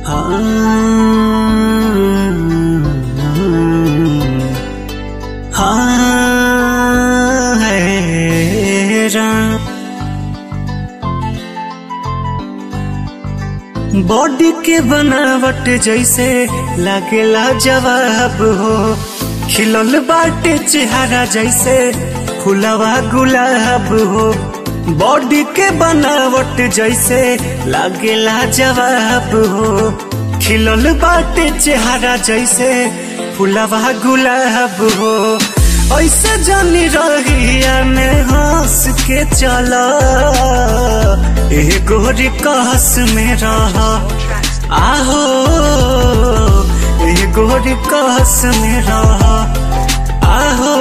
हाँ है राम बॉडी के बनावट जैसे लागेला जवाब हो खिलल बाटे चेहरा जैसे फुलवा गुलाब हो बॉडी के बनावट जैसे लागेला जवाब हो खिलल बाटे चेहरा जैसे फुलवा गुलाब हो ऐसे जानी रहिया में हंस के चला ए गोरी कहस में रह आहो ए गोरी कहस में रह आहो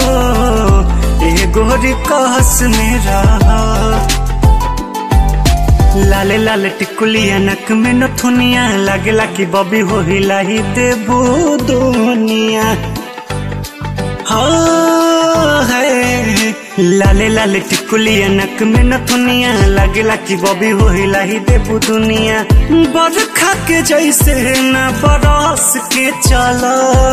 ए गोरी कहस में रह लाले लाले टिकुलिया नक में नथुनिया लागेला कि बबी हो हिलाही देबू दुनिया हाँ है लाले लाले टिकुलिया नक में नथुनिया लागेला कि बबी हो हिलाही देबू दुनिया बरखा के जैसे न बरस के चला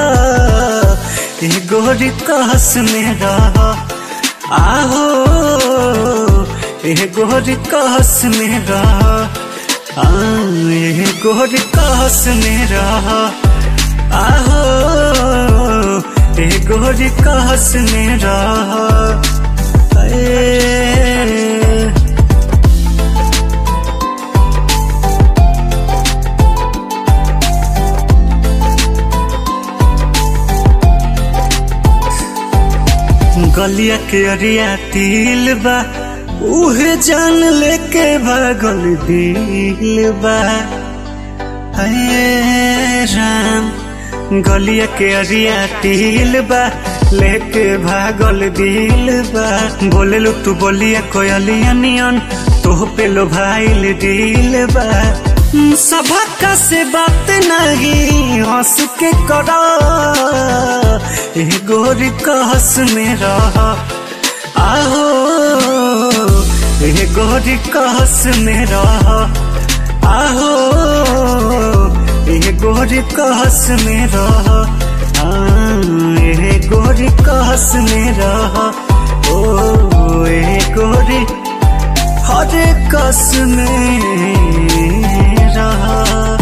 ए गोरी कहस में रह आहो ए गोरी कहस में रह आ, ए गोरी कहस में रह आहो ए गोरी कहस में रह ए, गलिया के अरिया तिल बा उहे जान लेके भागल दिल बा हे राम गलिया के अरिया तिल बा लेके भागल दिल बा बोले लो तू बोलिया कोयलिया नियन तो पे लो भाईल दिल बा सभा से बात नहीं हंस के करा ए गोरी कहस में रह आहो ए गोरी कहस में रह आहो ए गोरी कहस में रह ए गोरी कहस में रह ओ ए गोरी हर कस में रहा